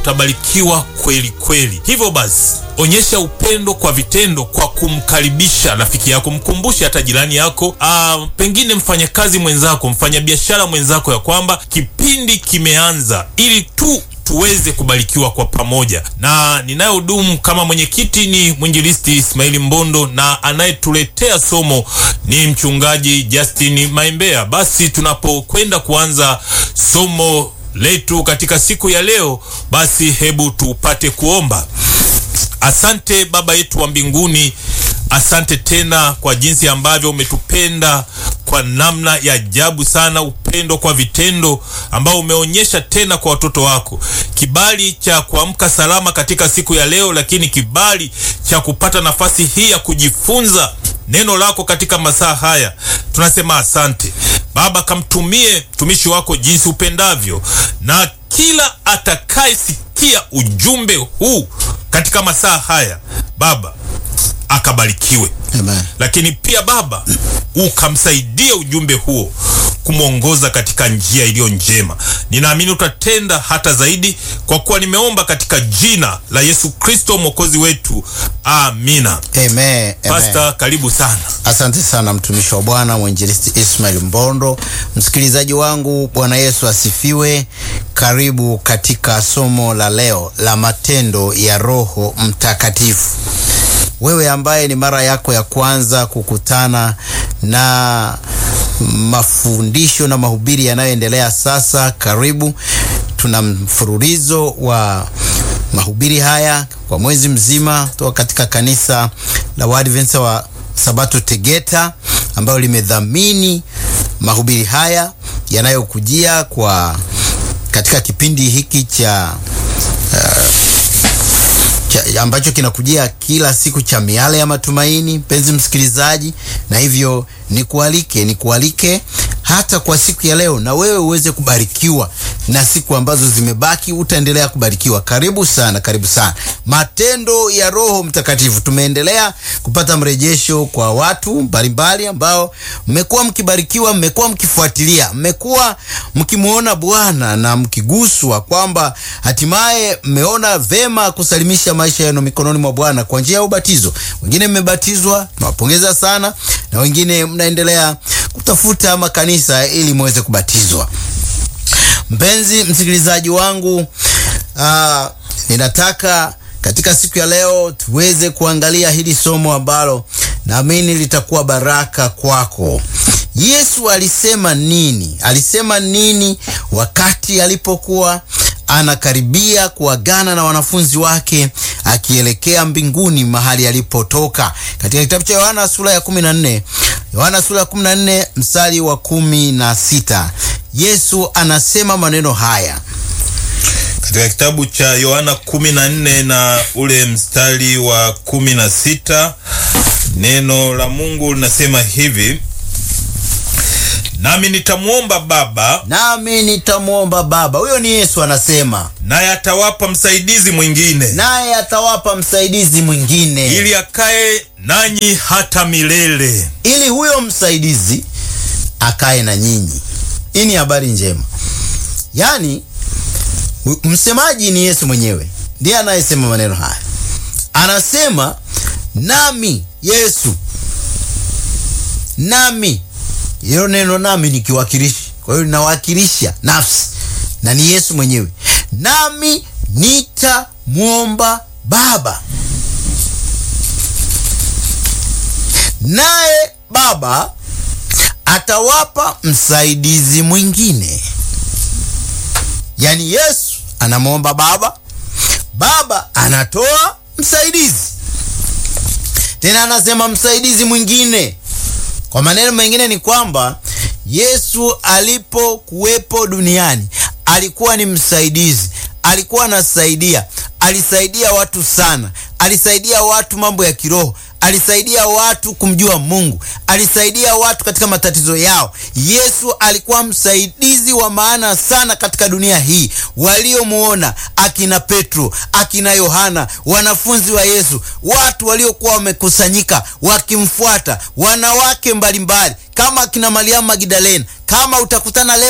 utabarikiwa kweli kweli. Hivyo basi, onyesha upendo kwa vitendo, kwa kumkaribisha rafiki yako, mkumbushe hata jirani yako, aa, pengine mfanyakazi mwenzako, mfanyabiashara mwenzako, ya kwamba kipindi kimeanza, ili tu tuweze kubarikiwa kwa pamoja. Na ninayohudumu kama mwenyekiti ni mwinjilisti Ismaili Mbondo, na anayetuletea somo ni mchungaji Justin Maimbea. Basi tunapokwenda kuanza somo letu katika siku ya leo, basi hebu tupate kuomba. Asante Baba yetu wa mbinguni, asante tena kwa jinsi ambavyo umetupenda kwa namna ya ajabu sana, upendo kwa vitendo ambao umeonyesha tena kwa watoto wako, kibali cha kuamka salama katika siku ya leo, lakini kibali cha kupata nafasi hii ya kujifunza neno lako katika masaa haya. Tunasema asante Baba, kamtumie mtumishi wako jinsi upendavyo, na kila atakayesikia ujumbe huu katika masaa haya Baba akabarikiwe. Amen. Lakini pia Baba ukamsaidia ujumbe huo kumwongoza katika njia iliyo njema. Ninaamini utatenda hata zaidi, kwa kuwa nimeomba katika jina la Yesu Kristo mwokozi wetu, amina. Amen. Amen. Pasta, karibu sana. Asante sana mtumishi wa Bwana mwinjilisti Ismail Mbondo. Msikilizaji wangu, Bwana Yesu asifiwe. Karibu katika somo la leo la matendo ya Roho Mtakatifu. Wewe ambaye ni mara yako ya kwanza kukutana na mafundisho na mahubiri yanayoendelea sasa, karibu. Tuna mfululizo wa mahubiri haya kwa mwezi mzima kutoka katika kanisa la Waadventista wa Sabato Tegeta, ambayo limedhamini mahubiri haya yanayokujia kwa katika kipindi hiki cha cha, ambacho kinakujia kila siku cha miale ya matumaini, mpenzi msikilizaji, na hivyo nikualike nikualike hata kwa siku ya leo, na wewe uweze kubarikiwa na siku ambazo zimebaki, utaendelea kubarikiwa. Karibu sana, karibu sana. Matendo ya Roho Mtakatifu, tumeendelea kupata mrejesho kwa watu mbalimbali ambao mmekuwa mkibarikiwa, mmekuwa mkifuatilia, mmekuwa mkimwona Bwana na mkiguswa kwamba hatimaye mmeona vema kusalimisha maisha yenu mikononi mwa Bwana kwa njia ya ubatizo. Wengine mmebatizwa, tunawapongeza sana, na wengine mnaendelea kutafuta makanisa ili muweze kubatizwa. Mpenzi msikilizaji wangu, aa, ninataka katika siku ya leo tuweze kuangalia hili somo ambalo naamini litakuwa baraka kwako. Yesu alisema nini? Alisema nini wakati alipokuwa anakaribia kuagana na wanafunzi wake akielekea mbinguni mahali alipotoka? Katika kitabu cha Yohana sura ya 14, Yohana sura ya 14 mstari wa kumi na sita Yesu anasema maneno haya katika kitabu cha Yohana 14 na ule mstari wa 16, neno la Mungu linasema hivi: nami nitamwomba Baba, nami nitamwomba Baba. Huyo ni Yesu anasema, naye atawapa msaidizi mwingine, naye atawapa msaidizi mwingine, ili akae nanyi hata milele. ili huyo msaidizi akae na nyinyi. Hii ni habari njema, yaani msemaji ni Yesu mwenyewe, ndiye anayesema maneno haya. Anasema nami, Yesu nami. Hilo neno nami ni kiwakilishi, kwa hiyo linawakilisha nafsi na ni Yesu mwenyewe. Nami nitamwomba Baba, naye Baba atawapa msaidizi mwingine. Yaani Yesu anamwomba Baba, Baba anatoa msaidizi, tena anasema msaidizi mwingine. Kwa maneno mengine ni kwamba Yesu alipokuwepo duniani alikuwa ni msaidizi, alikuwa anasaidia, alisaidia watu sana, alisaidia watu mambo ya kiroho alisaidia watu kumjua Mungu, alisaidia watu katika matatizo yao. Yesu alikuwa msaidizi wa maana sana katika dunia hii. Waliomuona akina Petro, akina Yohana, wanafunzi wa Yesu, watu waliokuwa wamekusanyika wakimfuata, wanawake mbalimbali kama akina Mariamu Magdalena, kama utakutana leo